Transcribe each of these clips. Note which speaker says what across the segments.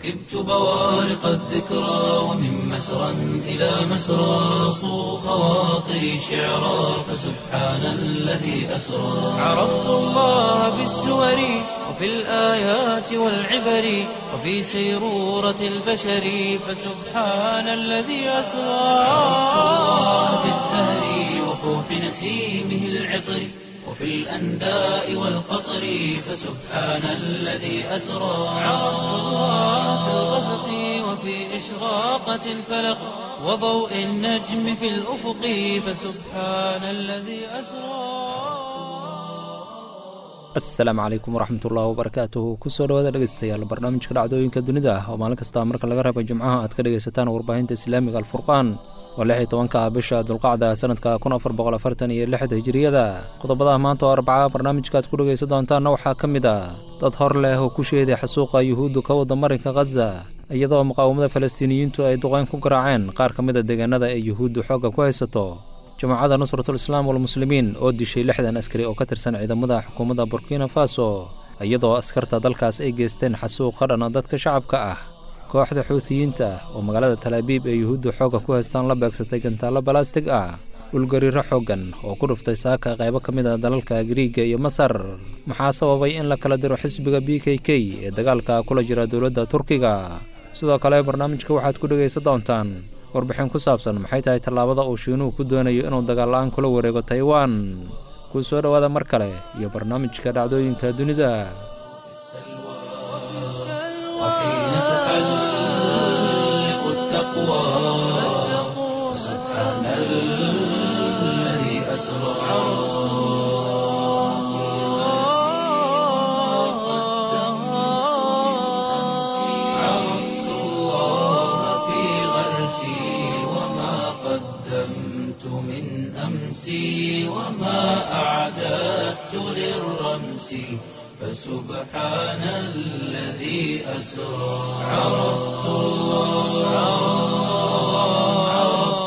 Speaker 1: ركبت بوارق الذكرى ومن مسرى إلى مسرى صو خواطري شعرا فسبحان الذي أسرى عرفت الله بالسور وفي الآيات والعبر وفي سيرورة البشر فسبحان الذي أسرى عرفت الله بالزهر وفوح نسيمه العطر وفي الأنداء والقطر فسبحان الذي أسرى عرفت الله في الغسق وفي إشراقة الفلق وضوء النجم في الأفق فسبحان الذي أسرى
Speaker 2: asalaamu calaykum waraxmatullahi wabarakaatuhu kusoo dhawaada dhegeystayaal barnaamijka dhacdooyinka dunida ah oo maalin kasta marka laga reebo jimcaha aad ka dhegaysataan warbaahinta islaamiga alfurqaan oo lix iyo tobanka ah bisha dulqacda sanadka kun afar boqol afartan iyo lixda hijiriyada qodobadaha maanta oo arbaca barnaamijka aad ku dhegaysan doontaanna waxaa ka mid ah dad hor leh oo ku sheeday xasuuqa yuhuuddu ka wada marinka khaza iyadoo muqaawamada falastiiniyiintu ay duqeyn ku garaaceen qaar ka mid a deegaanada ee yuhuuddu xoogga ku haysato jamaacadda nusratul islaam walmuslimiin oo dishay lixdan askari oo ka tirsan ciidamada xukuumadda burkina faso iyadoo askarta dalkaas ay geysteen xasuuq ka dhana dadka shacabka ah kooxda xuutiyiinta oo magaalada talaabiib ee yuhuudda xoogga ku haystaan la beegsatay gantaallo balastig ah dhulgariiro xooggan oo ku dhuftay saaka qaybo ka mid a dalalka giriiga iyo masar maxaa sababay in la kala diro xisbiga b k k ee dagaalka kula jira dowladda turkiga sidoo kale barnaamijka waxaad ku dhegaysan doontaan warbixin ku saabsan maxay tahay tallaabada uu shiinuhu ku doonayo inuu dagaal-la-aan kula wareego taiwan kuu soo dhowaada mar kale iyo barnaamijka dhacdooyinka dunida
Speaker 1: وحين تحلق التقوى سبحان الذي أسرى عرفت الله في غرسي وما قدمت من أمسي وما أعددت للرمس فسبحان الذي أسرى عرفت الله عرفت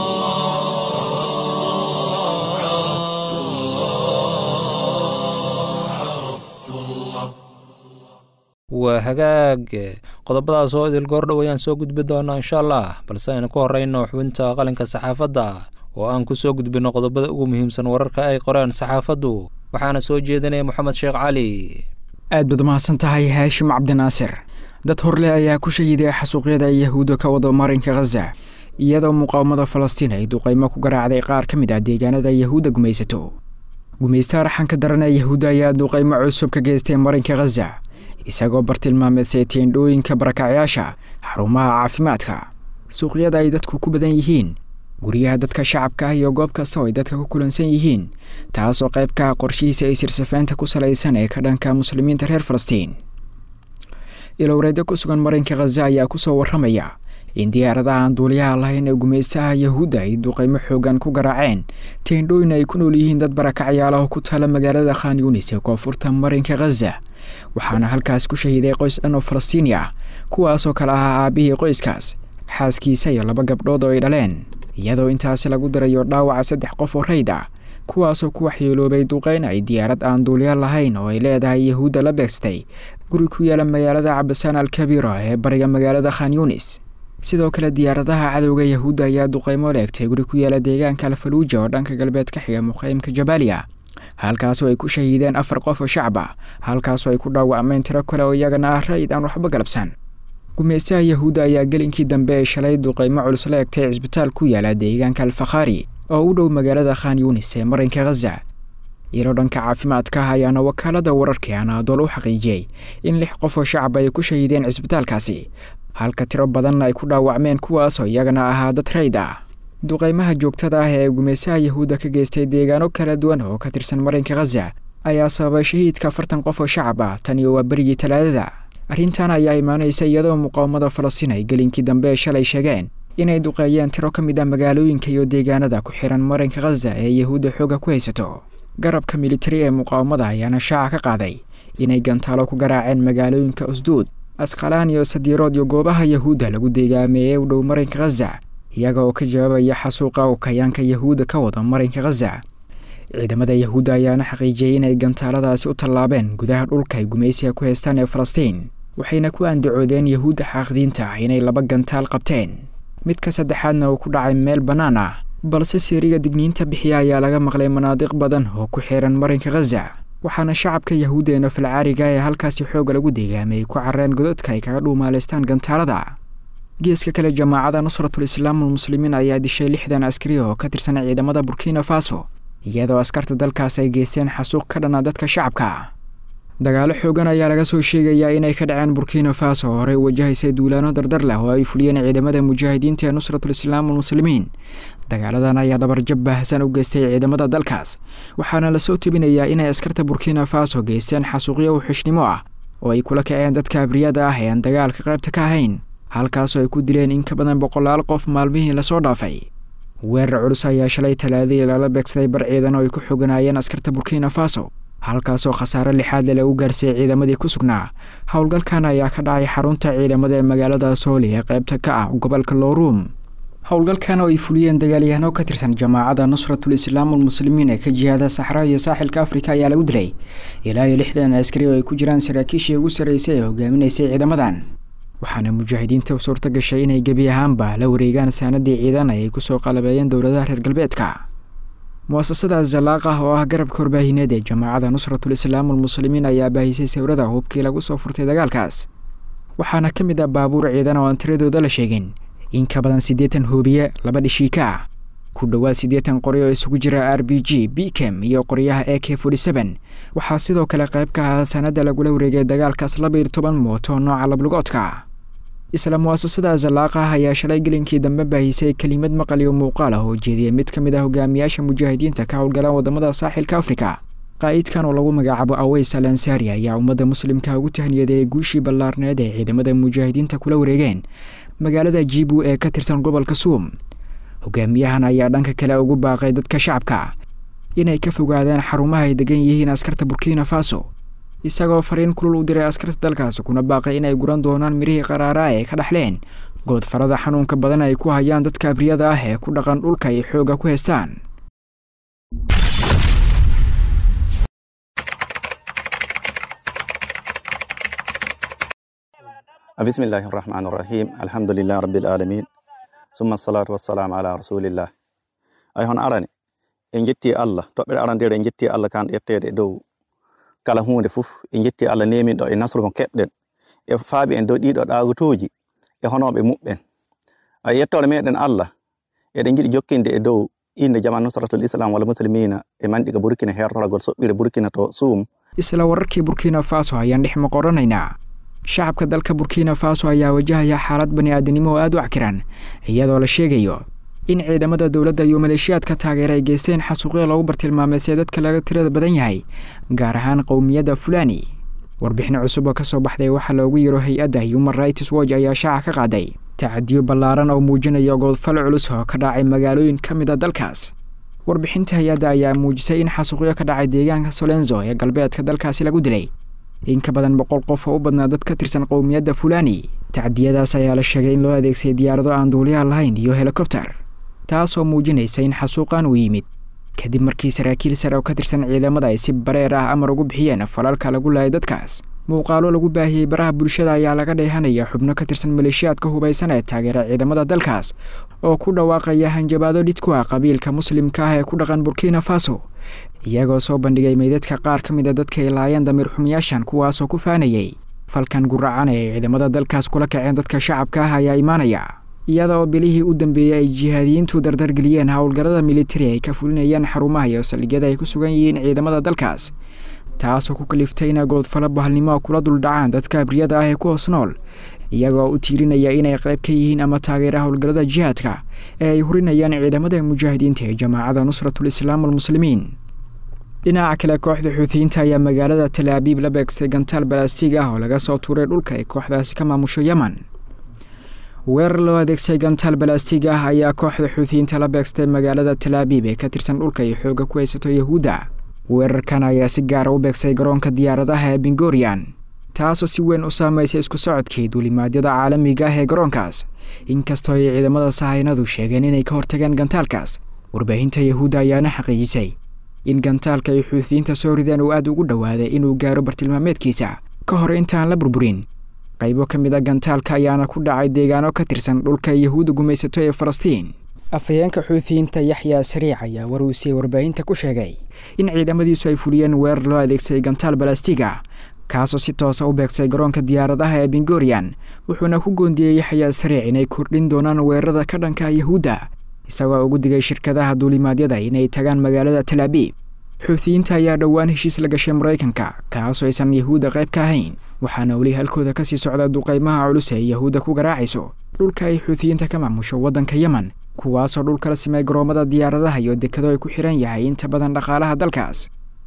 Speaker 1: الله عرفت الله عرفت الله
Speaker 2: waa hagaag qodobadaas oo idil goordhow ayaan soo gudbi doonaa insha allah balse aynu ku horeyno xubinta qalinka saxaafadda oo aan ku soo gudbinno qodobada ugu muhiimsan wararka ay qoreen saxaafaddu waxaana soo jeedinaya moxamed sheekh cali
Speaker 3: aad baad umahadsan tahay haashim cabdinaasir dad horleh ayaa ku shahiiday xasuuqyada ay yahuudda ka wado marinka khaza iyadoo muqaawamada falastiin ay duqaymo ku garaacday qaar ka mid ah deegaanada yahuudda gumaysato gumaystaha raxanka daran ee yahuudda ayaa duqaymo cusub ka geystay marinka khaza isagoo bartilmaameedsay teendhooyinka barakacyaasha xarumaha caafimaadka suuqyada ay dadku ku badan yihiin guryaha dadka shacabka ah iyo goob kasta oo ay dadka ku kulansan yihiin taasoo qayb ka ah qorshihiisa ay sirsafaynta ku salaysan ee ka dhanka muslimiinta reer falastiin ilowreedyo ku sugan marinka khaza ayaa kusoo warramaya in diyaaradaha aan duuliyaha lahayn ee gumaystaha yahuudda ay duqaymo xoogan ku garaaceen teendhooyin ay ku nool yihiin dad barakacyaalaho ku taala magaalada khan yunis ee koonfurta marinka khaza waxaana halkaas ku shahiiday qoys dhan oo falastiini ah kuwaasoo kale ahaa aabihii qoyskaas xaaskiisa iyo laba gabdhood oo ay dhaleen iyadoo intaasi lagu darayo dhaawaca saddex qof oo rayd ah kuwaasoo ku waxyeeloobay duqeyn ay diyaarad aan duuliya lahayn oo ay leedahay yahuudda la beegstay guri ku yaala magaalada cabasaan alkabiira ee bariga magaalada khan yunis sidoo kale diyaaradaha cadowga yahuudda ayaa duqeymo leegtay guri ku yaala deegaanka alfaluuja oo dhanka galbeed ka xiga muqaymka jabaaliya halkaasoo ay ku shahiideen afar qof oo shacab ah halkaasoo ay ku dhaawacmeen tiro kale oo iyagana ah ra'id aan waxba galabsan gumaystaha yahuudda ayaa gelinkii dambe ee shalay duqeymo culus la egtay cisbitaal ku yaala deegaanka alfakhaari oo u dhow magaalada khan yunis ee marinka khaza iyadoo dhanka caafimaadka ah ayaana wakaalada wararkii anaadool u xaqiijiyey in lix qof oo shacab ay ku shahiideen cisbitaalkaasi halka tiro badanna ay ku dhaawacmeen kuwaasoo iyagana ahaa dad rayd ah duqeymaha joogtada ah ee gumaystaha yahuudda ka geystay deegaano kala duwan oo ka tirsan marinka khaza ayaa sababay shahiidka afartan qof oo shacab ah tan iyo waa berigii talaadada arrintan ayaa imaanaysa iyadoo muqaawamada falastiin ay gelinkii dambe ee shalay sheegeen inay duqeeyeen tiro ka mid ah magaalooyinka iyo deegaanada ku xiran marinka khaza ee yahuudda xooga ku haysato garabka militari ee muqaawamada ayaana shaaca ka qaaday inay gantaalo ku garaaceen magaalooyinka usduud askhalaan iyo sadiirood iyo goobaha yahuudda lagu deegaameeyey u dhow marinka khaza iyaga oo ka jawaabaya xasuuqa oo kayaanka yahuudda ka wada marinka khaza ciidamada yahuudda ayaana xaqiijiyey inay gantaaladaasi u tallaabeen gudaha dhulka ay gumaysiga ku haystaan ee falastiin waxayna ku andacoodeen yahuudda xaaqdiinta inay laba gantaal qabteen midka saddexaadna uu ku dhacay meel bannaan ah balse seeriga digniinta bixiya ayaa laga maqlay manaadiq badan oo ku xiran marinka khaza waxaana shacabka yahuudda ee nafalcaariga ee halkaasi xooga lagu deegaamay ku carreen gododka ay kaga dhuumaalaystaan gantaalada geeska kale jamaacada nusratul islaam almuslimiin ayaa dishay lixdan askari oo ka tirsan ciidamada burkina faso iyadoo askarta dalkaas ay geysteen xasuuq ka dhana dadka shacabka dagaalo xoogan ayaa laga soo sheegayaa inay ka dhaceen burkina faso oo horey wajahaysay duulaano dardar leh oo ay fuliyeen ciidamada mujaahidiinta ee nusratul islaam almuslimiin dagaaladan ayaa dhabarjab baahsan u geystay ciidamada dalkaas waxaana lasoo tebinayaa inay askarta burkina faso geysteen xasuuqyo uxishnimo ah oo ay kula kaceen dadka abriyada ah ee aan dagaalka qaybta ka ahayn halkaasoo ay ku dileen in ka badan boqolaal qof maalmihii lasoo dhaafay weerar culus ayaa shalay talaadii lala beegsaday bar ciidan oo ay ku xoganaayeen askarta burkina faso halkaasoo khasaare lixaadle lagu gaarsiiyey ciidamadii ku sugnaa howlgalkan ayaa ka dhacay xarunta ciidamada ee magaalada sooli ee qaybta ka ah gobolka lowruum howlgalkan oo ay fuliyeen dagaalyahanoo ka tirsan jamaacada nusratul islaam almuslimiin ee ka jihaada saxraa iyo saaxilka afrika ayaa lagu dilay ilaa iyo lixdan askari oo ay ku jiraan saraakiishii ugu sarreysay ee hogaaminaysay ciidamadan waxaana mujaahidiinta suurto gashay inay gebi ahaanba la wareegaan saanadii ciidan ay kusoo qalabeeyeen dowladaha reer galbeedka muasasada zalaaq ah oo ah garabka warbaahineed ee jamaacada nusratul islaam almuslimiin ayaa baahisay sawirada hubkii lagu soo furtay dagaalkaas waxaana ka mid ah baabuur ciidan oo aan tiradooda la sheegin in ka badan siddeetan hoobiye laba dhishiika ah ku dhowaad siddeetan qori oo isugu jira r b g bkem iyo qoryaha a k forty seven waxaa sidoo kale qayb ka ahaa sanada lagula wareegay dagaalkaas laba iyo toban mooto nooca lablugoodka isla muasasada zalaaq ah ayaa shalay gelinkii dambe baahisay kelimad maqal iyo muuqaal ah oo jeediyay mid ka mid ah hogaamiyaasha mujaahidiinta ka howlgalaan wadamada saaxilka afrika qaa'idkan oo lagu magacaabo aweys al ansari ayaa ummadda muslimka ugu tahniyadeeyay guushii ballaarneed ee ciidamada mujaahidiinta kula wareegeen magaalada jibu ee ka tirsan gobolka suum hogaamiyahan ayaa dhanka kale ugu baaqay dadka shacabka inay ka fogaadaan xarumaha ay degan yihiin askarta burkina faso isagoo fariin kulul u diray askarta dalkaas kuna baaqay inay guran doonaan mirihii qaraaraa ee ka dhexleen goodfarada xanuunka badan ay ku hayaan dadka abriyada ah ee ku dhaqan dhulka ay xoogga ku haystaan
Speaker 4: بسم الله الرحمن الرحيم الحمد لله رب العالمين ثم الصلاة والسلام على رسول الله ay hon arani en jetti allah toɓɓere arandere en jetti allah kan ƴettede e dow kala hunde fof en jetti allah neminɗo e nasru mo keɓɗen e faaɓi en dow ɗiɗo ɗagotoji e honoɓe muɓɓen ay yettore meɗen allah eɗen jiɗi jokkinde e dow inde jama nusratul islam walla muslimina e manɗiga burkina hertoragol soɓɓire burkina to suum
Speaker 3: isla wararkii burkina faso ayaan dhex maqoranaynaa shacabka dalka burkina faso ayaa wajahaya xaalad bani aadanimo oo aada u cakiran iyadoo la sheegayo in ciidamada dowladda iyo maleeshiyaadka taageera ay geysteen xasuuqyo lagu bartilmaameysee dadka laga tirada badan yahay gaar ahaan qowmiyadda fulani warbixin cusub oo ka soo baxday waxaa loogu yiro hay-adda human rights watch ayaa shaaca ka qaaday tacadiyo ballaaran oo muujinaya goodfal culus oo ka dhacay magaalooyin ka mid a dalkaas warbixinta hay-adda ayaa muujisay in xasuuqyo ka dhacay deegaanka solenzo ee galbeedka dalkaasi lagu dilay in ka badan boqol qof oo u badnaa dad ka tirsan qowmiyadda fulani tacdiyadaas ayaa la sheegay in loo adeegsaday diyaarado aan duuliyaha lahayn iyo helikobter taasoo muujinaysa in xasuuqan uu yimid kadib markii saraakiil sare oo ka tirsan ciidamada ay si bareer ah amar ugu bixiyeen falalka lagu laayay dadkaas muuqaalo lagu baahiyey baraha bulshada ayaa laga dheehanaya xubno ka tirsan maleeshiyaadka hubaysan ee taageera ciidamada dalkaas oo ku dhawaaqaya hanjabaado dhid ku ah qabiilka muslimka ah ee ku dhaqan burkina faso iyagoo soo bandhigay meydadka qaar ka mid a dadka ay laayeen damiir xumiyaashan kuwaasoo ku faanayay falkan guracan ee ciidamada dalkaas kula kaceen dadka shacabka ah ayaa imaanaya iyada oo bilihii u dambeeyey ay jihaadiyiintu dardargeliyeen howlgallada militari ay ka fulinayaan xarumaha iyo saldhigyada ay ku sugan yihiin ciidamada dalkaas taasoo ku kaliftay ina goodfalo bahalnimo kula duldhacaan dadka abriyada ah ee ku hoos nool iyagoo u tiirinaya inay qayb ka yihiin ama taageera howlgallada jihaadka ee ay hurinayaan ciidamada mujaahidiinta ee jamaacada nusratul islaam almuslimiin dhinaca kale kooxda xuutiyiinta ayaa magaalada talaabiib la beegsay gantaal balaastig ah oo laga soo tuuray dhulka ay kooxdaasi ka maamusho yeman weerar loo adeegsay gantaal balaastig ah ayaa kooxda xuutiyiinta la beegstay magaalada talaabiib ee ka tirsan dhulka ay xooga ku haysato yahuudda weerarkan ayaa si gaara u beegsay garoonka diyaaradaha ee bingorian taasoo si weyn u saameysay isku socodkii duulimaadyada caalamiga ah ee garoonkaas inkastoo ay ciidamada sahaynadu sheegeen inay ka hortageen gantaalkaas warbaahinta yahuudda ayaana xaqiijisay in gantaalka ay xuutiyiinta soo rideen uu aada ugu dhowaaday inuu gaaro bartilmaameedkiisa ka hor intaan la burburin qaybo ka mid a gantaalka ayaana ku dhacay deegaano ka tirsan dhulka yahuudda gumaysato ee falastiin afhayeenka xuutiyiinta yaxyaa sariic ayaa war uu siiyey warbaahinta ku sheegay in ciidamadiisu ay fuliyeen weerar loo adeegsaday gantaal balastiga kaasoo si toosa u beegsay garoonka diyaaradaha ee bengorian wuxuuna ku goondiyey yaxyaa sariic inay kordhin doonaan weerarada ka dhanka yahuudda isagoo ugu digay shirkadaha duulimaadyada inay tagaan magaalada talaabiib xuutiyiinta ayaa dhowaan heshiis la gashay maraykanka kaasoo aysan yahuudda qayb ka ahayn waxaana weli halkooda kasii socda duqaymaha culus ee yahuudda ku garaacayso dhulka ay xuutiyiinta ka maamusho waddanka yemen kuwaasoo dhulka la simay garoomada diyaaradaha iyo dekado ay ku xihan yahay inta badan dhaqaalaha dalkaas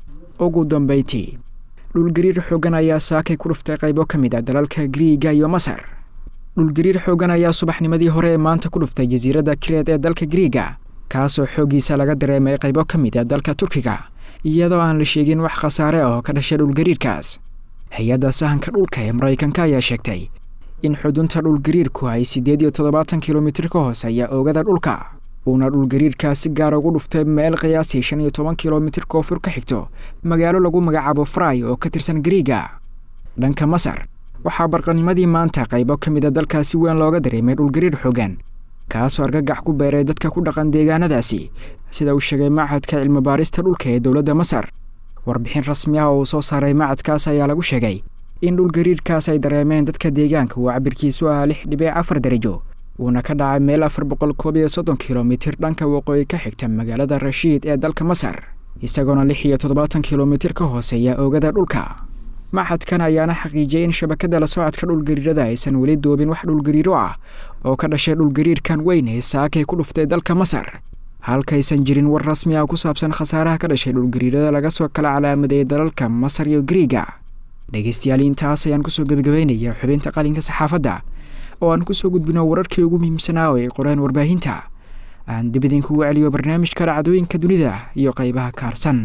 Speaker 3: ugu dambayntii dhulgariir xoogan ayaa saakay ku dhuftay qaybo ka mid a dalalka griiga iyo masar dhulgariir xoogan ayaa subaxnimadii hore ee maanta ku dhuftay jasiiradda kireed ee dalka griiga kaasoo xooggiisa laga dareemay qaybo ka mid a dalka turkiga iyadoo aan la sheegin wax khasaare ah oo ka dhashay dhulgariirkaas hay-adda sahanka dhulka ee maraykanka ayaa sheegtay in xudunta dhulgariirku ay siddeed iyo toddobaatan kilomitir ka hooseeya oogada dhulka uuna dhulgariirkaas si gaar ugu dhuftay meel qiyaasii shan iyo toban kilomitir koonfur ka xigto magaalo lagu magacaabo fray oo ka tirsan griiga dhanka masar waxaa barqanimadii maanta qaybo ka mid a dalkaas si weyn looga dareemay dhulgariir xoogan kaasoo argagax ku beeray dadka ku dhaqan deegaanadaasi sida uu sheegay machadka cilmibaarista dhulka ee dowladda masar warbixin rasmi ah oo uu soo saaray machadkaas ayaa lagu sheegay in dhulgariirkaas ay dareemeen dadka deegaanka uu cabirkiisu ahaa lix dhibic afar darajo uuna ka dhacay meel afar boqol koob iyo soddon kilomitir dhanka waqooyi ka xigta magaalada rashiid ee dalka masar isagoona lix iyo toddobaatan kilomitir ka hooseeya oogada dhulka maxadkan ayaana xaqiijiyey in shabakada la socodka dhulgariirada aysan weli doobin wax dhulgariiro ah oo ka dhashay dhulgariirkan weyn ee saakay ku dhuftay dalka masar halkaysan jirin war rasmi ah ku saabsan khasaaraha ka dhashay dhulgariirada laga soo kala calaamadeeyay dalalka masar iyo griiga dhegaystayaal intaas ayaan kusoo gebagabaynaya xubinta qalinka saxaafadda oo aan kusoo gudbino wararkii ugu muhiimsanaa oo ay qoreen warbaahinta aan dib idinkugu celiyo barnaamijka dhacdooyinka dunida iyo qaybaha kaarsan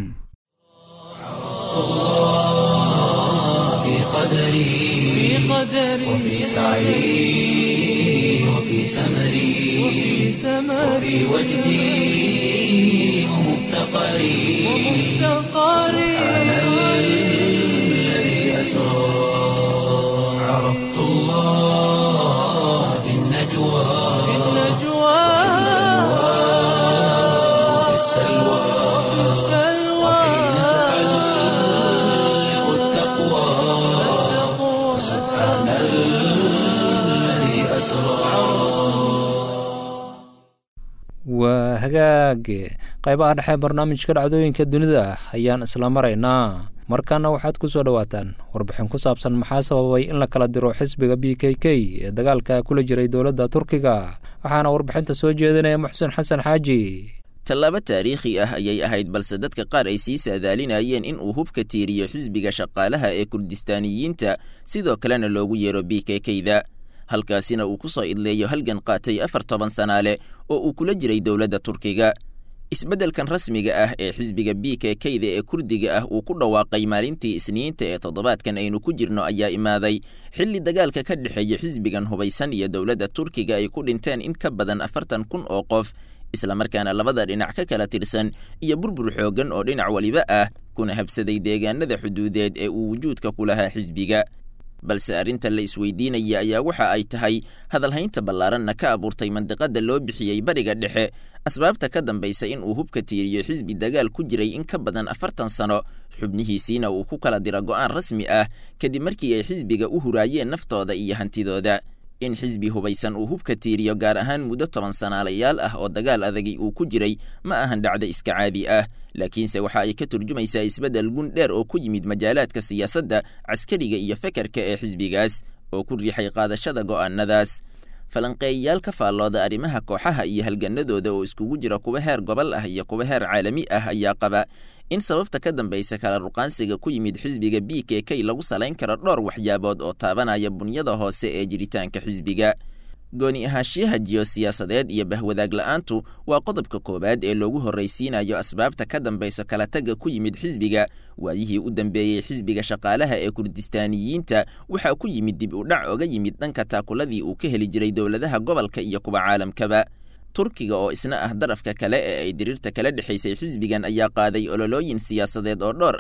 Speaker 1: في قدري وفي سعي وفي سمري وفي وجدي ومفتقري سبحان الذي أسرى عرفت الله في النجوى وفي السلوى وحين تحلق التقوى سبحان الذي أسرى
Speaker 2: waa hagaag qaybaha dhexe barnaamijka dhacdooyinka dunida ayaan isla maraynaa markaana waxaad ku soo dhowaataan warbixin ku saabsan maxaa sababay in la kala diro xisbiga b k k ee dagaalka kula jiray dowladda turkiga waxaana warbixinta soo jeedinaya muxsen xasan xaaji
Speaker 5: tallaabo taariikhi ah ayay ahayd balse dadka qaar ay sii saadaalinayeen in uu hubka tiiriyo xisbiga shaqaalaha ee kurdistaaniyiinta sidoo kalena loogu yeero b k k-da halkaasina uu ku soo idleeyo halgan qaatay afar toban sanaale oo uu kula jiray dowladda turkiga isbeddelkan rasmiga ah ee xisbiga b k k-da ee kurdiga ah uu ku dhawaaqay maalintii isniinta ee toddobaadkan aynu ku jirno ayaa imaaday xilli dagaalka ka dhexeeya xisbigan hubaysan iyo dowladda turkiga ay ku dhinteen in ka badan afartan kun oo qof islamarkaana labada dhinac ka kala tirsan iyo burbur xooggan oo dhinac waliba ah kuna habsaday deegaanada xuduudeed ee uu wujuudka ku lahaa xisbiga balse arrinta la isweydiinaya ayaa waxa ay tahay hadalhaynta ballaaranna ka abuurtay mandiqada loo bixiyey bariga dhexe asbaabta ka dambaysa in uu hubka tiiriyo xisbi dagaal ku jiray in ka badan afartan sano xubnihiisiina uu ku kala dira go'aan rasmi ah kadib markii ay xisbiga u huraayeen naftooda iyo hantidooda in xisbi hubaysan uu hubka tiiriyo gaar ahaan muddo toban sanaalayaal ah oo dagaal adagi uu ku jiray ma ahan dhacdo iska caadi ah laakiinse waxa ay ka turjumaysaa isbeddel gun dheer oo ku yimid majaalaadka siyaasadda caskariga iyo fekerka ee xisbigaas oo ku riixay qaadashada go'aanadaas falanqeeyayaal ka faallooda arrimaha kooxaha iyo halganadooda oo iskugu jira kuwa heer gobol ah iyo kuwa heer caalami ah ayaa qaba in sababta ka dambaysa kala ruqaansiga ku yimid xisbiga b k k lagu salayn karo dhowr waxyaabood oo taabanaya bunyada hoose ee jiritaanka xisbiga gooni ahaanshiyaha jiyosiyaasadeed iyo bahwadaag la'aantu waa qodobka koowaad ee loogu horraysiinayo asbaabta ka dambaysa kala tagga ku yimid xisbiga waayihii u dambeeyey xisbiga shaqaalaha ee kurdistaaniyiinta waxaa ku yimid dib u dhac oga yimid dhanka taakuladii uu ka heli jiray dowladaha gobolka iyo kuwa caalamkaba turkiga oo isna ah darafka kale ee ay diriirta kala dhexaysay xisbigan ayaa qaaday ololooyin siyaasadeed oo dhowr ah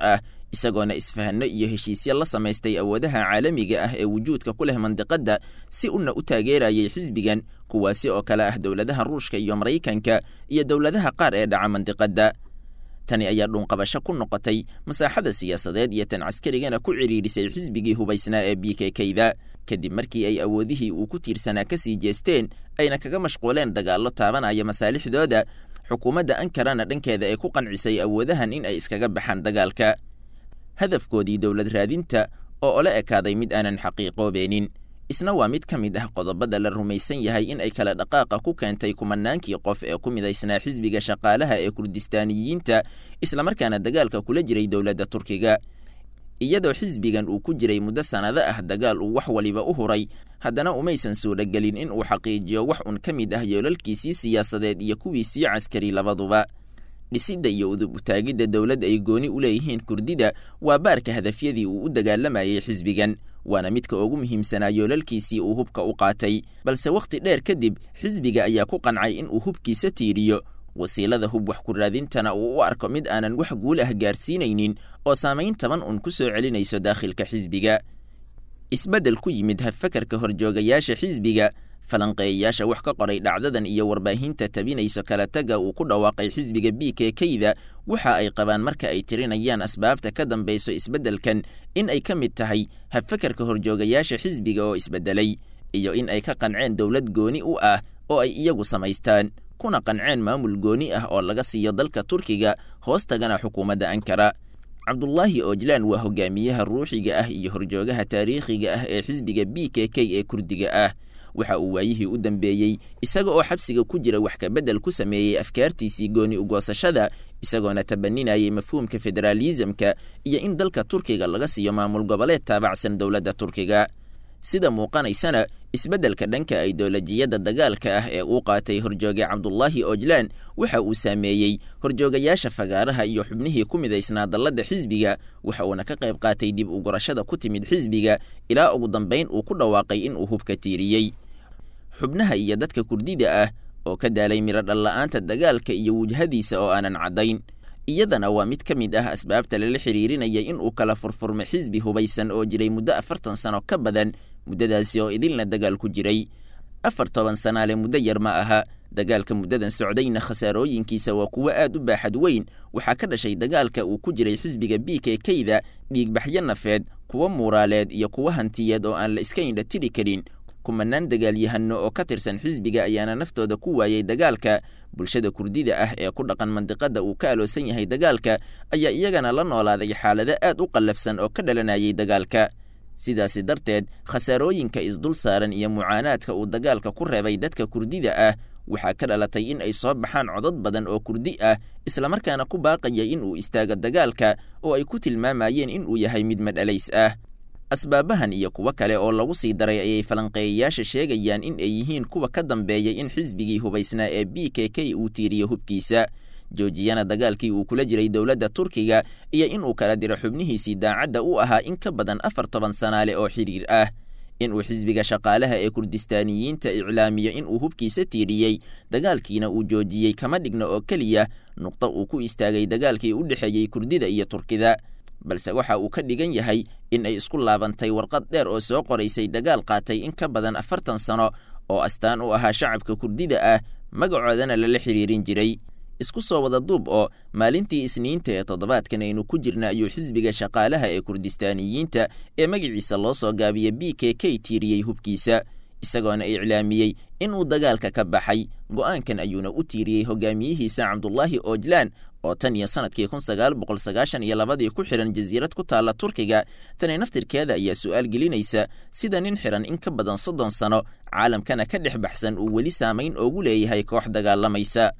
Speaker 5: isagoona isfahanno iyo heshiisyo la samaystay awoodaha caalamiga ah ee wujuudka ku leh mandiqadda si una u taageerayay xisbigan kuwaasi oo kale ah dowladaha ruushka iyo maraykanka iyo dowladaha qaar ee dhaca mandiqadda tani ayaa dhuunqabasho ku noqotay masaaxada siyaasadeed iyo tan caskarigana ku cidhiidhisay xisbigii hubaysnaa ee b k kda kadib markii ay awoodihii uu ku tiirsanaa ka sii jeesteen ayna kaga mashquuleen dagaallo taabanaya masaalixdooda xukuumadda ankarana dhankeeda ay ku qancisay awoodahan in ay iskaga baxaan dagaalka hadafkoodii dowlad raadinta oo ola ekaaday mid aanan xaqiiqoobeenin isna waa mid ka mid ah qodobada la rumaysan yahay in ay kala dhaqaaqa ku keentay kumanaankii qof ee ku midaysnaa xisbiga shaqaalaha ee kurdistaaniyiinta islamarkaana dagaalka kula jiray dowladda turkiga iyadoo xisbigan uu ku jiray muddo sannado ah dagaal uu wax waliba u huray haddana umaysan suuragelin in uu xaqiijiyo wax un ka mid ah yoolalkiisii siyaasadeed iyo kuwiisii caskari labaduba dhisidda iyo udub utaagidda dowlad ay gooni u leeyihiin kurdida waa baarka hadafyadii uu u dagaalamayay xisbigan waana midka ugu muhiimsanaa yoolalkiisii uu hubka u qaatay balse wakhti dheer kadib xisbiga ayaa ku qancay in uu hubkiisa tiiriyo wasiilada hub wax ku raadintana uu u arko mid aanan wax guul ah gaarsiinaynin oo saamayn taban un ku soo celinayso daakhilka xisbiga isbeddel ku yimid habfakarka horjoogayaasha xisbiga falanqeeyayaasha wax ka qoray dhacdadan iyo warbaahinta tabinayso kala taga uu ku dhawaaqay xisbiga b k kda waxa ay qabaan marka ay tirinayaan asbaabta ka dambayso isbeddelkan in ay ka mid tahay habfakarka horjoogayaasha xisbiga oo isbeddelay iyo in ay ka qanceen dowlad gooni u ah oo ay iyagu samaystaan kuna qanceen maamul gooni ah oo laga siiyo dalka turkiga hoostagana xukuumadda ankara cabdulaahi ojlaan waa hogaamiyaha ruuxiga ah iyo horjoogaha taariikhiga ah ee xisbiga b k k ee kurdiga ah waxa uu waayihii u dambeeyey isaga oo xabsiga ku jira wax kabedel ku sameeyey afkaartiisii gooni ugoosashada isagoona tabaninayay mafhuumka federaalisamka iyo in dalka turkiga laga siiyo maamul goboleed taabacsan dowladda turkiga sida muuqanaysana isbeddelka dhanka aidolojiyadda dagaalka ah ee uu qaatay horjooge cabdulaahi ojlaan waxa uu saameeyey horjoogayaasha fagaaraha iyo xubnihii ku midaysnaa dalladda xisbiga waxa uuna ka qayb qaatay dib u gurashada ku timid xisbiga ilaa ugu dambayn uu ku dhawaaqay in uu hubka tiiriyey xubnaha iyo dadka kurdida ah oo ka daalay midho dhalla-aanta dagaalka iyo wujhadiisa oo aanan caddayn iyadana waa mid ka mid ah asbaabta lala xiriirinaya in uu kala furfurmo xisbi hubaysan oo jiray muddo afartan sano ka badan muddadaasi oo idilna dagaal ku jiray afar toban sanaale muddo yar ma aha dagaalka muddadan socdayna khasaarooyinkiisa waa kuwo aad u baaxad weyn waxaa ka dhashay dagaalka uu ku jiray xisbiga b k kda dhiigbaxyo nafeed kuwo muuraaleed iyo kuwo hantiyeed oo aan la iska indha tiri karin kumanaan dagaalyahano oo ka tirsan xisbiga ayaana naftooda ku waayey dagaalka bulshada kurdida ah ee ku dhaqan mandiqada uu ka aloosan yahay dagaalka ayaa iyagana la noolaaday xaalado aad u qallafsan oo ka dhalanayay dagaalka sidaasi darteed khasaarooyinka isdul saaran iyo mucaanaadka uu dagaalka ku reebay dadka kurdida ah waxaa ka dhalatay in ay soo baxaan codad badan oo kurdi ah islamarkaana ku baaqaya in uu istaago dagaalka oo ay ku tilmaamayeen in uu yahay mid madhalays ah asbaabahan iyo kuwo kale oo lagu sii daray ayay falanqeeyayaasha sheegayaan in ay yihiin kuwa ka dambeeyay in xisbigii hubaysnaa ee b k k uu tiiriyo hubkiisa joojiyana dagaalkii uu kula jiray dowladda turkiga iyo in uu kala diro xubnihiisii daacadda u ahaa in ka badan afar toban sanaale oo xidhiir ah in uu xisbiga shaqaalaha ee kurdistaaniyiinta iclaamiyo in uu hubkiisa tiiriyey dagaalkiina uu joojiyey kama dhigno oo keliya nuqdo uu ku istaagay dagaalkii u dhexeeyey kurdida iyo turkida balse waxa uu ka dhigan yahay in ay isku laabantay warqad dheer oo soo qoraysay dagaal qaatay in ka badan afartan sano oo astaan u ahaa shacabka kurdida ah magacoodana lala xiriirin jiray isku soo wada duub oo maalintii isniinta ee toddobaadkan aynu ku jirna ayuu xisbiga shaqaalaha ee kurdistaaniyiinta ee magaciisa loo soo gaabiya b k k tiiriyey hubkiisa isagoona iclaamiyey inuu dagaalka ka baxay go'aankan ayuuna u tiiriyey hogaamiyihiisa cabdulaahi ojlaan oo tan iyo sanadkii kun sagaal boqol sagaashan iyo labadii ku xidhan jasiirad ku taalla turkiga tani naftirkeeda ayaa su'aal gelinaysa sida nin xidhan in ka badan soddon sano caalamkana ka dhex baxsan uu weli saamayn oogu leeyahay koox dagaalamaysa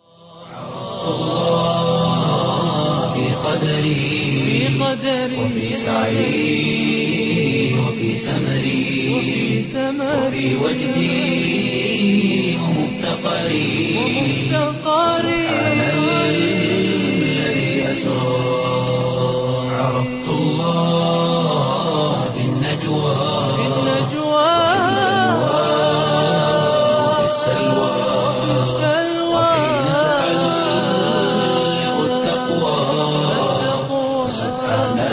Speaker 1: في قدري وفي سعي وفي سمري وفي وجدي ومفتقري سبحان الذي أسرى عرفت الله في النجوى وفي السلوى وحين تحلق التقوى سبحان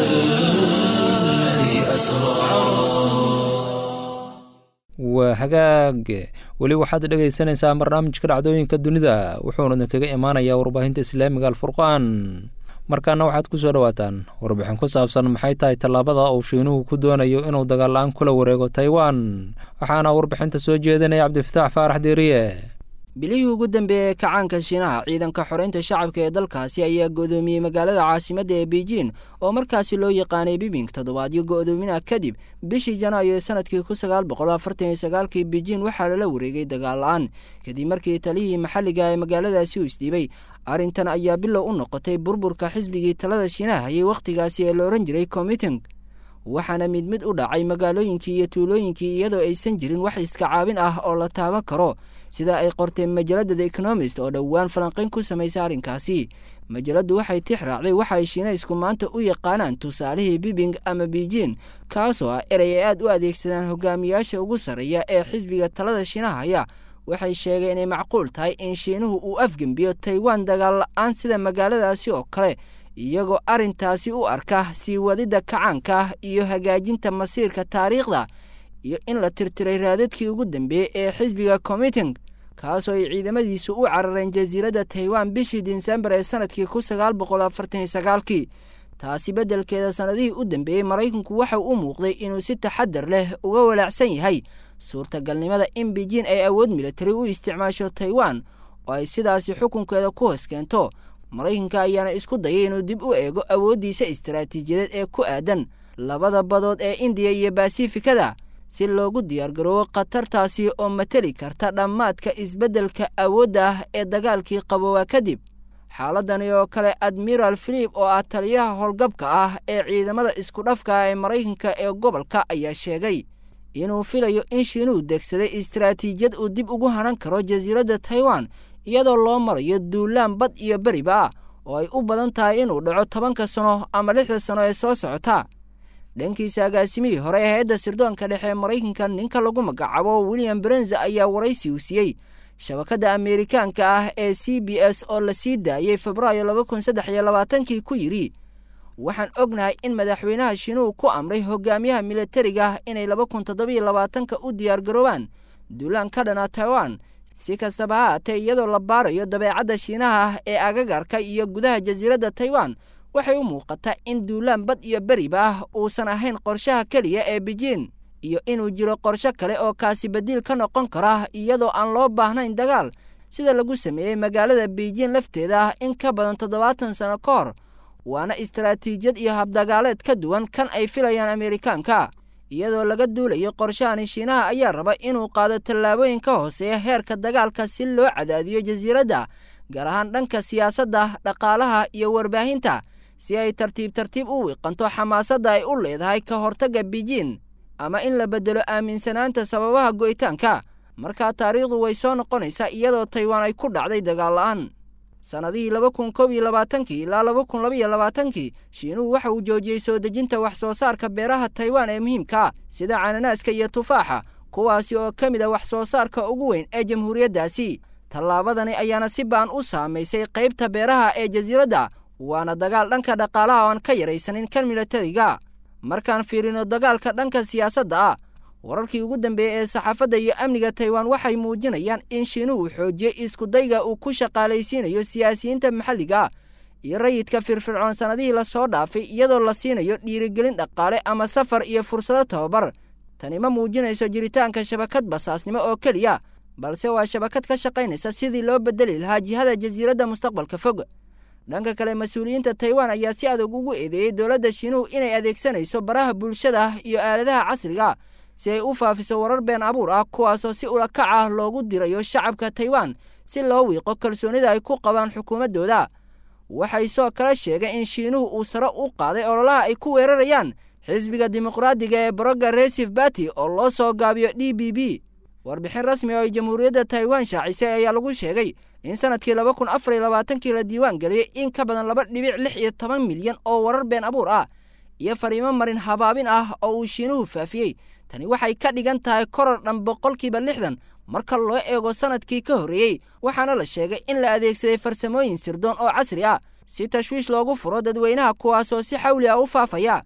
Speaker 2: hagaag weli waxaad dhegaysanaysaa barnaamijka dhacdooyinka dunida wuxuuna idinkaga imaanayaa warbaahinta islaamiga alfurqaan markaana waxaad ku soo dhowaataan warbixin ku saabsan maxay tahay tallaabada uu shiinuhu ku doonayo inuu dagaal la-aan kula wareego taiwan waxaana warbixinta soo jeedinaya cabdifataax faarax diiriye
Speaker 6: bilihii ugu dambeeyey kacaanka shiinaha ciidanka xoreynta shacabka ee dalkaasi ayaa go'doomiyey magaalada caasimadda ee beijing oo markaasi loo yaqaanay bibing toddobaadyo go'doomina kadib bishii janaayo ee sanadkii kun sagaal boqol afartan iyo sagaalkii beijing waxaa lala wareegay dagaal la-aan kadib markii taliyihii maxalliga ee magaaladaasi uu isdhiibay arrintan ayaa bilow u noqotay burburka xisbigii talada shiinaha hayay wakhtigaasi ee la odhan jiray committing waxaana mid mid u dhacay magaalooyinkii iyo tuulooyinkii iyadoo aysan jirin wax iska caabin ah oo la taaban karo sida ay qorteen majalada the economist oo dhowaan falanqayn ku samaysay arrinkaasi majaladdu waxay tix raacday waxa ay shiinaysku maanta u yaqaanaan tusaalihii bibing ama beijing kaasoo ah erey ay aad u adeegsadaan hogaamiyaasha ugu sarreeya ee xisbiga talada shiinaha haya waxay sheegeen inay macquul tahay in shiinuhu uu afgembiyo taiwan dagaal la-aan sida magaaladaasi oo kale iyagoo arrintaasi u arka sii wadidda kacaanka iyo hagaajinta masiirka taariikhda iyo in la tirtiray raadadkii ugu dambeeyey ee xisbiga committing kaasoo ay ciidamadiisu u carareen jasiiradda taiwan bishii disembar ee sanadkii kun sagaal boqol afartan iyo sagaalkii taasi beddelkeeda sannadihii u dambeeyey maraykanku waxau u muuqday inuu si taxadar leh uga walaacsan yahay suurtagalnimada in beijing ay awood militari u isticmaasho taiwan oo ay sidaasi xukunkeeda ku hoos keento maraykanka ayaana isku dayay inuu dib u eego awooddiisa istaraatiijiyadeed ee ku aadan labada badood ee indiya iyo basifikada si loogu diyaargaroobo khatartaasi oo mateli karta dhammaadka isbeddelka awoodda ah ee dagaalkii qaboobaa kadib xaaladani oo kale admiral filip oo ah taliyaha howlgabka ah ee ciidamada isku dhafka ee maraykanka ee gobolka ayaa sheegay inuu filayo in shiinuhu degsaday istaraatiijiyad uu dib ugu hanan karo jasiiradda taiwan iyadoo loo marayo duulaan bad iyo beriba ah oo ay u badan tahay inuu dhaco tobanka sano ama lixda sano ee soo socota dhankiisa agaasimihii hore ee hay-adda sirdoonka dhexe ee maraykanka ninka lagu magacaabo william brenza ayaa waraysi uu siiyey shabakadda ameerikaanka ah ee c b s oo la sii daayey febraayo laba kun saddex iyo labaatankii ku yidhi waxaan ognahay in madaxweynaha shiinuhu ku amray hogaamiyaha militariga inay laba kun toddobiyo labaatanka u diyaargaroobaan duulaan ka dhana taiwan si kastaba ha haatee iyadoo la baarayo dabeecadda shiinaha ee agagarka iyo gudaha jasiiradda taiwan waxay u muuqataa in duulaan bad iyo beriba ah uusan ahayn qorshaha keliya ee beijing iyo inuu jiro qorsho kale oo kaasi badiil ka noqon kara iyadoo aan loo baahnayn dagaal sida lagu sameeyey magaalada beijing lafteeda in ka badan toddobaatan sano ka hor waana istaraatiijiyad iyo habdagaaleed ka duwan kan ay filayaan ameerikaanka iyadoo laga duulayo qorshahani shiinaha ayaa raba inuu qaado tallaabooyin ka hooseeya heerka dagaalka si loo cadaadiyo jasiiradda gaar ahaan dhanka siyaasadda dhaqaalaha iyo warbaahinta si ay tartiib tartiib u wiiqanto xamaasadda ay u leedahay ka hortagga beijing ama in la beddelo aaminsanaanta sababaha go'itaanka markaa taariikhdu way soo noqonaysaa iyadoo taiwan ay ku dhacday dagaal la'aan sannadihii laba kun koob iyo labaatankii ilaa laba kun labaiyo labaatankii shiinuhu waxa uu joojiyey soo dejinta wax soo saarka beeraha taiwan ee muhiimka sida cananaaska iyo tufaaxa kuwaasi oo ka mid a wax soo saarka ugu weyn ee jamhuuriyaddaasi tallaabadani ayaana si baan u saamaysay qaybta beeraha ee jasiiradda waana dagaal dhanka dhaqaalaha oo aan ka yaraysanin kan militariga markaan fiirino dagaalka dhanka siyaasadda ah wararkii ugu dambeeyey ee saxaafadda iyo amniga taiwan waxay muujinayaan in shiinuhu xoojiyey iskudayga uu ku shaqaalaysiinayo siyaasiyiinta maxalliga iyo rayidka firfircoon sannadihii lasoo dhaafay iyadoo la siinayo dhiirigelin dhaqaale ama safar iyo fursado tababar tani ma muujinayso jiritaanka shabakad basaasnimo oo keliya balse waa shabakad ka shaqaynaysa sidii loo bedeli lahaa jihada jasiiradda mustaqbalka fog dhanka kale mas-uuliyiinta taiwan ayaa si adag ugu eedeeyey dowladda shiinuhu inay adeegsanayso baraha bulshada iyo aaladaha casriga si ay u faafiso warar been abuur ah kuwaasoo si ulakac ah loogu dirayo shacabka taiwan si loo wiiqo kalsoonida ay ku qabaan xukuumaddooda waxay soo kala sheegeen in shiinuhu uu sare u qaaday ololaha ay ku weerarayaan xisbiga dimuqraadiga ee progressive barty oo loo soo gaabiyo d b b warbixin rasmi oo ay jamhuuriyadda taiwan shaacisay ayaa lagu sheegay in sanadkii laba kun afar iyo labaatankii la diiwaan geliyey in ka badan laba dhibic lix iyo toban milyan oo warar been abuur ah iyo fariimo marin habaabin ah oo uu shiinuhu faafiyey tani waxay ka dhigan tahay koror dhan boqolkiiba lixdan marka loo eego sanadkii ka horreeyey waxaana la sheegay in la adeegsaday farsamooyin sirdoon oo casri ah si tashwiish loogu furo dadweynaha kuwaasoo si xawli ah u faafaya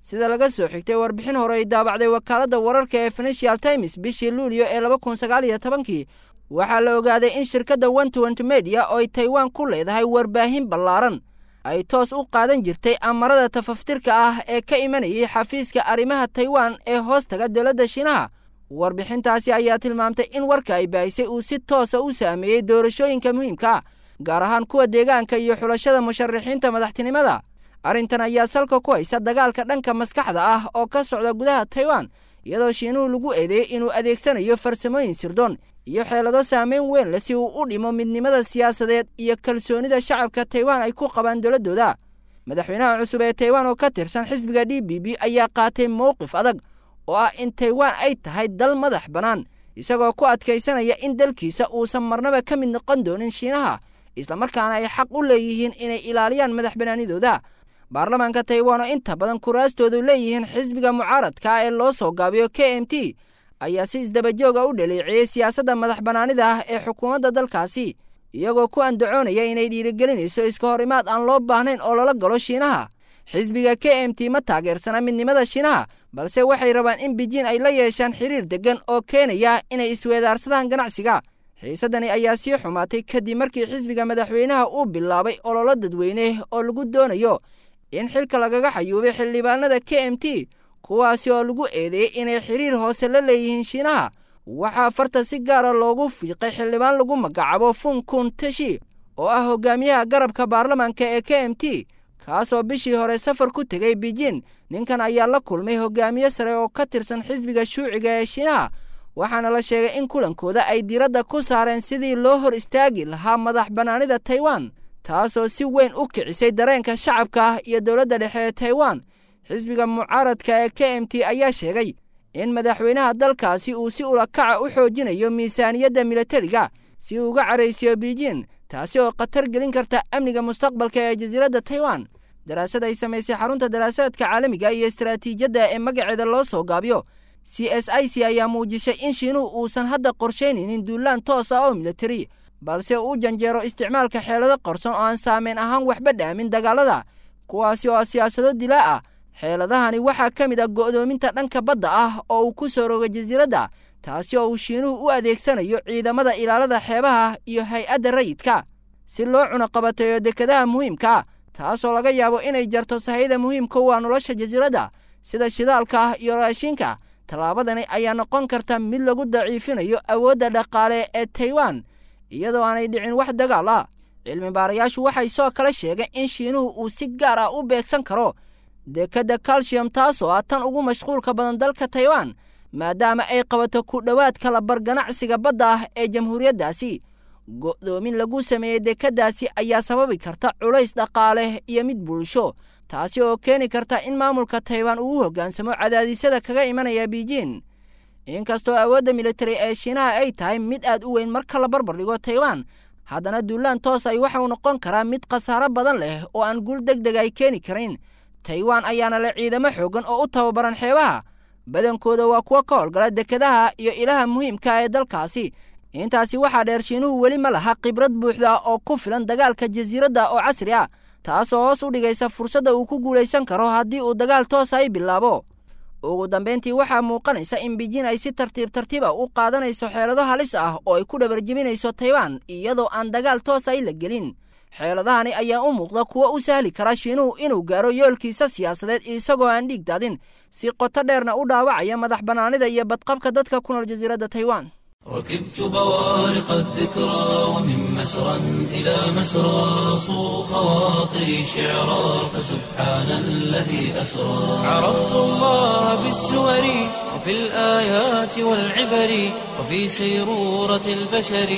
Speaker 6: sida laga soo xigtay warbixin hore ay daabacday wakaaladda wararka ee financial times bishii luulyo ee laba kun sagaal iyo tobankii waxaa la ogaaday in shirkadda wentwent media oo ay taiwan ku leedahay warbaahin ballaaran ay toos u qaadan jirtay amarada tafaftirka ah ee ka imanayay xafiiska arrimaha taiwan ee hoostaga dowladda shiinaha warbixintaasi ayaa tilmaamtay in warka ay baahisay uu si toosa u saameeyey doorashooyinka muhiimka ah gaar ahaan kuwa deegaanka iyo xulashada musharaxiinta madaxtinimada arrintan ayaa salka ku haysa dagaalka dhanka maskaxda ah oo ka socda gudaha taiwan iyadoo shiinuhu lagu eedeeyey inuu adeegsanayo farsamooyin sirdoon iyo xeelado saameyn weyn leh si uu u dhimo midnimada siyaasadeed iyo kalsoonida shacabka taiwan ay ku qabaan dowladdooda madaxweynaha cusub ee taiwan oo ka tirsan xisbiga d b b ayaa qaatay mowqif adag oo ah in taiwan ay tahay dal madax bannaan isagoo ku adkaysanaya in dalkiisa uusan marnaba ka mid noqon doonin shiinaha islamarkaana ay xaq u leeyihiin inay ilaaliyaan madax bannaanidooda baarlamaanka taiwan oo inta badan kuraastoodu leeyihiin xisbiga mucaaradka ee loo soo gaabiyo k m t ayaa si isdabajooga u dhaleeceeyey siyaasadda madax bannaanida ah ee xukuumadda dalkaasi iyagoo ku andacoonaya inay dhiirigelinayso iska hor imaad aan loo baahnayn oo lala galo shiinaha xisbiga k m t ma taageersana midnimada shiinaha balse waxay rabaan in bijiin ay la yeeshaan xiriir deggan oo keenaya inay isweedaarsadaan ganacsiga xiisaddani ayaa sii xumaatay kadib markii xisbiga madaxweynaha uu bilaabay ololo dadweyne oo lagu doonayo in xilka lagaga xayuubay xildhibaanada k m t kuwaasi oo lagu eedeeyey inay xiriir hoose la leeyihiin shiinaha waxaa farta si gaara loogu fiiqay xildhibaan lagu magacaabo funkun tashi oo ah hogaamiyaha garabka baarlamaanka ee k m t kaasoo bishii hore safar ku tegay beijin ninkan ayaa la kulmay hogaamiye sare oo ka tirsan xisbiga shuuciga ee shiinaha waxaana la sheegay in kulankooda ay diradda ku saareen sidii loo hor istaagi lahaa madax bannaanida taiwan taasoo si weyn u kicisay dareenka shacabka ah iyo dowladda dhexe ee taiwan xisbiga mucaaradka ee k m t ayaa sheegay in madaxweynaha dalkaasi uu si ulakaca u xoojinayo miisaaniyadda milatariga si uu uga caraysiyo beijin taasi oo khatar gelin karta amniga mustaqbalka ee jasiiradda taiwan daraasad ay samaysay xarunta daraasaadka caalamiga iyo istaraatiijiyadda ee magaceeda loo soo gaabiyo c s i c ayaa muujisay in shiinuhu uusan hadda qorshaynaynin duulaan toos ah oo milatari balse uu u janjeero isticmaalka xeelado qarson oo aan saameyn ahaan waxba dhaamin dagaalada kuwaasi oo siyaasado dilaa ah xeeladahani waxaa ka mid ah go'doominta dhanka badda ah oo uu ku soo rogay jasiiradda taasi oo uu shiinuhu u adeegsanayo ciidamada ilaalada xeebaha iyo hay-adda rayidka si loo cunaqabateeyo dekadaha muhiimka taasoo laga yaabo inay jarto sahayda muhiimka u ah nolosha jasiiradda sida shidaalka iyo raashinka tallaabadani ayaa noqon karta mid lagu daciifinayo awoodda dhaqaale ee taiwan iyadoo aanay dhicin wax dagaal ah cilmi baarayaashu waxay soo kala sheegeen in shiinuhu uu si gaar ah u beegsan karo dekadda calcium taasoo ah tan ugu mashquulka badan dalka taiwan maadaama ay qabato ku dhowaad kala bar ganacsiga badda ah ee jamhuuriyaddaasi go'doomin lagu sameeyey dekaddaasi ayaa sababi karta culays dhaqaale iyo mid bulsho taasi oo keeni karta in maamulka taiwan uu u hoggaansamo cadaadisyada kaga imanaya beijin inkastoo awoodda militari ee shiinaha ay tahay mid aad u weyn marka la barbar dhigo taiwan haddana duulaan toos ay waxau noqon karaa mid khasaaro badan leh oo aan guul deg deg ay keeni karin taiwan ayaana leh ciidamo xooggan oo u tababaran xeebaha badankooda waa kuwo ka howlgala dekadaha iyo ilaha muhiimka ee dalkaasi intaasi waxaa dheer shiinuhu weli ma laha khibrad buuxda oo ku filan dagaalka jasiiradda oo casri ah taasoo hoos u dhigaysa fursadda uu ku guulaysan karo haddii uu dagaal toosa ay bilaabo ugu dambayntii waxaa muuqanaysa in beijin ay si tartiib tartiiba u qaadanayso xeelado halis ah oo ay ku dhabarjebinayso taiwan iyadoo aan dagaal toos ay la gelin xeeladahani ayaa u muuqda kuwo u sahli kara shiinuhu inuu gaaro yoolkiisa siyaasadeed isagoo aan dhiig daadin si qoto dheerna u dhaawacaya madax bannaanida iyo badqabka dadka ku nool jasiiradda taiwan
Speaker 1: ركبت بوارق الذكرى ومن مسرى إلى مسرى صو خواطري شعرا فسبحان الذي أسرى عرفت الله بالسور وفي الآيات والعبر وفي سيرورة البشر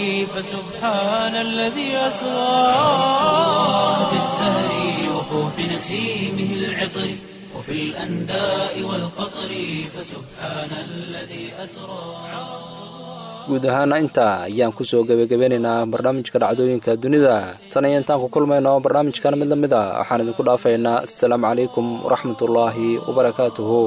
Speaker 1: فسبحان الذي أسرى بالزهر وفوح نسيمه العطر وفي الأنداء والقطر فسبحان الذي أسرى
Speaker 2: guud ahaana intaa ayaan kusoo gebagabeynaynaa barnaamijka dhacdooyinka dunida tan iyo intaan ku kulmayno barnaamijkan mid la mid a waxaan idinku dhaafaynaa assalaamu calaykum waraxmatullaahi wabarakaatuhu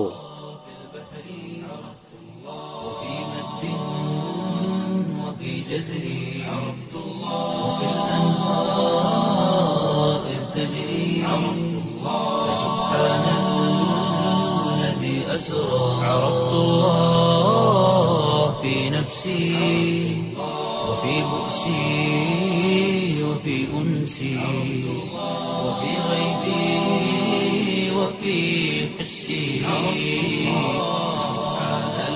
Speaker 1: أسرى عرفت الله في نفسي وفي بؤسي وفي أنسي وفي غيبي وفي حسي سبحان